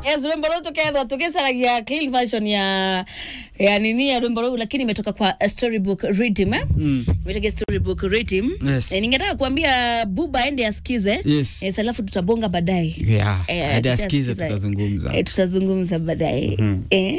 yes rwimbo ruu tukethwa tukicaragia clean version ya ya nini ya rwimbo ruu lakini imetoka kwa uh, storybook rhythm eh? Mm. imetoka storybook rhythm Yes. eh, ningetaka kuambia buba aende asikize Yes. yes, alafu tutabonga baadaye Yeah, Eh, hadi akishasikiza, asikize tutazungumza. eh, tutazungumza baadaye Mhm. eh?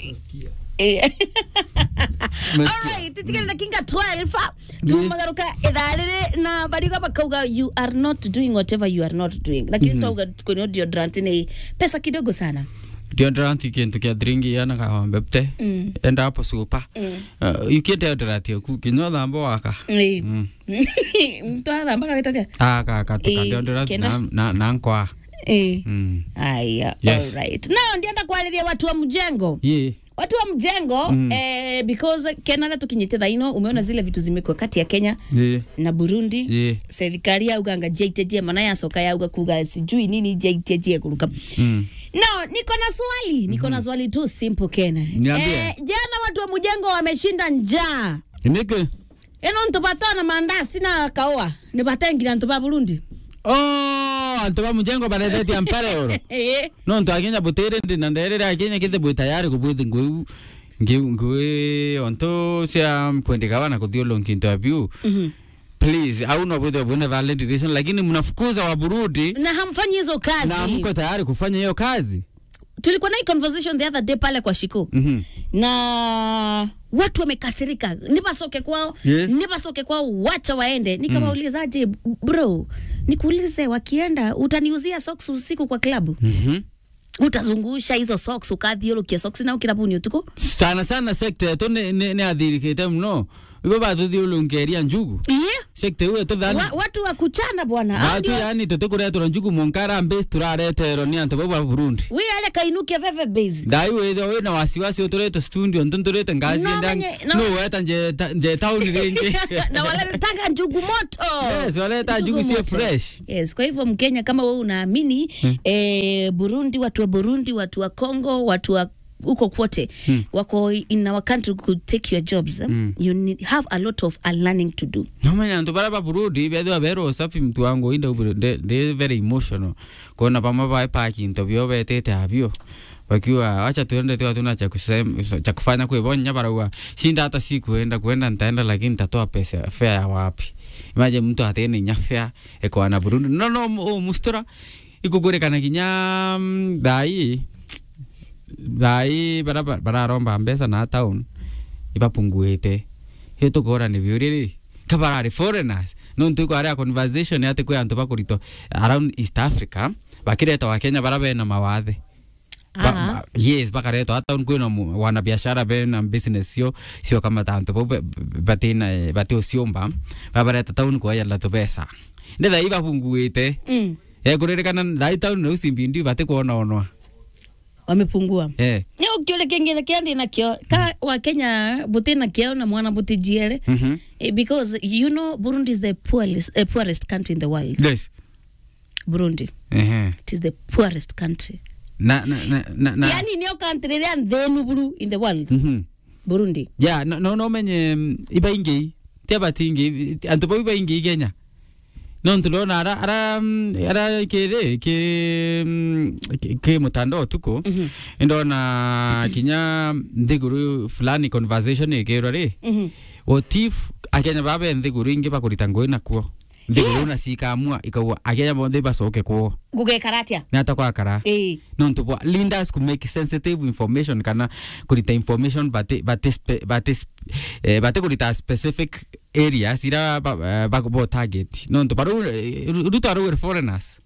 Eh. Nasikia. Alright, titikenda kinga 12 tumagaruka ithaa riri na bariga bakauga you are not doing whatever you are not doing lakini mm -hmm. twauga kwenye deodorant ni pesa kidogo sana deodorant kintu kia dringi yana kawambe pte Mm. enda hapo super uh, yukie deodorant yaku kinywa thambo waka Eh. Mm. mtu athamba gagitatia aka katuka Eh, deodorant kenda. na, na, na nkwa eh mm. aya Yes. alright now ndienda kwariria watu wa mjengo ye watu wa mjengo Mm. eh, because kenara tukinyite thaino umeona zile vitu zimekuwa kati ya kenya ye na burundi ye serikali yauganga jaitetie mana yacoka yauga kuga sijui nini jaitetie kuruka mm. no niko na swali niko na swali tu simple kena Niambie. jana watu wa mjengo wameshinda njaa nike ino ntupatana na mandasi na kaoa nipatengira ntupa burundi oh antu ba mujengo barethetie mpere oro Eh, no ntu akinya butere ndi na nderere akinya kite bwi tayari kubwithi ngui ngui ngui onto cia kwendeka bana kuthiulunki interview mhm. please au no bwithe bwine valid reason lakini mnafukuza wa Burundi na hamfanyi hizo kazi na mko tayari kufanya hiyo kazi tulikuwa na hii conversation the other day pale kwa shiko mhm na watu wamekasirika nipasoke kwao Yeah. nipasoke kwao wacha waende nikawaulizaje bro nikuulize wakienda utaniuzia socks usiku kwa klabu mhm utazungusha hizo socks ukathiũrũkia socks na ukirabuni utuku sana sana sekta yetu nĩ- nĩ nĩ athirikĩte mũno ibo bathũthiũlũnkeria njugu yeah. sekta ĩyo tũthani Wa, watu wa kuchana bwana Hao batu ndio- yani tũtĩkũretũra njugu mũnkara mbĩci tũrareterwo nĩ antũ bau ba burundi wi ale kainukia veve base ndai wĩthio wĩna wasiwasi ũtũrĩte studio ntũ tũrĩte ngaci No, enda menye- no. no weta nje tauni rĩngĩ na waletaka njugu moto Yes, waleta njugu sio moto. fresh. yes kwa hivyo mkenya kama wewe unaamini eh, burundi watu wa burundi watu wa congo watu wa huko kwote wako in our country could take your jobs eh? you need, have a lot of unlearning to do nomenya antũ bara ba burundi bethiwa berwo usafi mtu wangu inde ndi very emotional kuona pama bae paki ntobio betete avyo wakiwa wacha tuende tu hatuna cha kusema cha kufanya kuibonya barua shinda hata si kuenda kuenda nitaenda lakini nitatoa pesa fare ya wapi imaje mtu atene nya fare eko na Burundi no no o mustora ikugurikana kinya mm, thai thai bara bararomba mbeca na town ibapunguite hiyo tukora ni viuriri kabarari foreigners no ntu kwa conversation ati kwe antu bakurito around East Africa bakireta wa Kenya bara bena mawathe Ba- Aha. ba- yes bakaretwo hata kwina mu- wanabiashara bena business sio sio kama tanto bo batina bati usiomba babareta town kwa yalla tubesa ndetha iba punguite mm. ekuririkana ndai town no simbindi bati kuona onwa wamepungua eh Nĩ ũkĩũrĩ kĩngĩrĩ kĩa ndĩ nakĩo ka wa kenya bũtĩ nakĩo na mwana bũtĩ jiere mhm Eh, because you know burundi is the poorest, uh, poorest country in the world yes burundi eh it is the poorest country na na na na, na. yani nĩyo country ĩrĩa nthĩnu buru in the world mhm burundi ya no no no menye mm, iba ingi tia batingi antu bau iba ingi kenya no ntulona ara ara mm, ara kire ki mm, ki- ki mutandao tuko Mhm. ndona kinya nthiguru fulani conversation ikirwa ri Mhm. otif akenya babe nthiguru ingi bakurita ngui nakuo nthiguru Yes. na cikamua ikauga akenya bonthe bacoke kuo gũgekara atĩa nä atakwakara ĩĩ no ntu bwa leaders ku make sensitive information kana kurita information bate bate spe- bate sp- eh, bate kurita specific areas ira ba, eh, ba, bo target no ntu baru ruto aru foreigners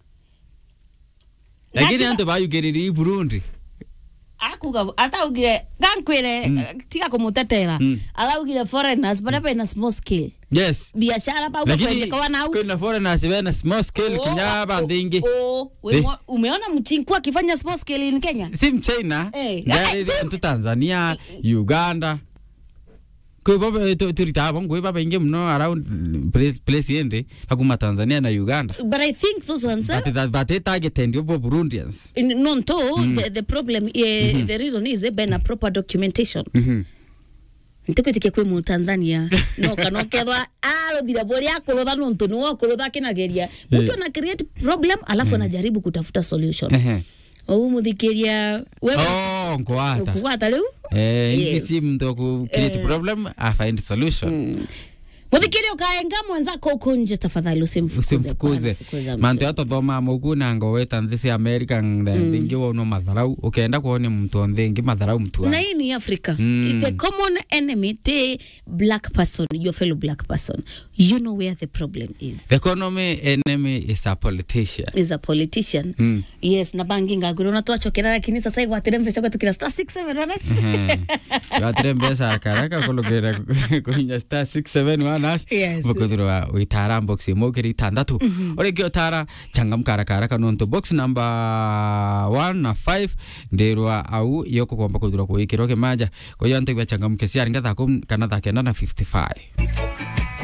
lakini Lakini- antu bayugiriri Burundi akuga ataugire gankwire Mm. tiga kũmũtetera Mm. araugire foreigners baria bena small scale yes biashara bau lakini gakwendekawa nau kwina foreigners bena small scale Oh, kinya oh, bandingi oh, we Eh. mwa- umeona mchinku akifanya small scale in kenya si mchina Eh, Ngari eh, si- ntu tanzania uganda kwi baba turita ngwi baba ingi muno around place place yende bakuma tanzania na uganda but i think those ones eh, but that but it target ndio bo burundians in- no nto the, the problem eh, the reason is eh, bena proper documentation mhm ntikwitikia kwi mutanzania no kana kethwa aruthire bori akurutha nontu ni wakurutha akinageria mtu ana create problem alafu anajaribu kutafuta solution ehe ou muthikiria we oh ngwata kugwata riu eh Yes. yes. si mtu ku create problem I find solution muthikiria ukaenga mwenzako uko nje tafadhali usimfukuze usimfukuze Hapana, fukuza mtu. mantu yatothoma muku na ngoweta nthi cia america thingi wono matharau ukenda kuonia muntu o nthingi matharau mtu na wangu hii ni africa Mm. the common enemy the black person your fellow black person you know where the problem is the economy enemy is a politician is a politician Mm. yes na bangi ngagwira na twachokera lakini sasa igwatire mbeca kwetu kira star 67 wanash watire mbeca akaraka kulugirira kuhinya star 67 wanash Yes. mukuthirwa witara box imwe ukiri itandatu uriki utara changamka haraka haraka nontu box number 1 na 5 ndirwa au iyo kukomba kuthirwa kuikirwo kimanja kwa hiyo antu changamke ciaringa thako kana thakenda na 55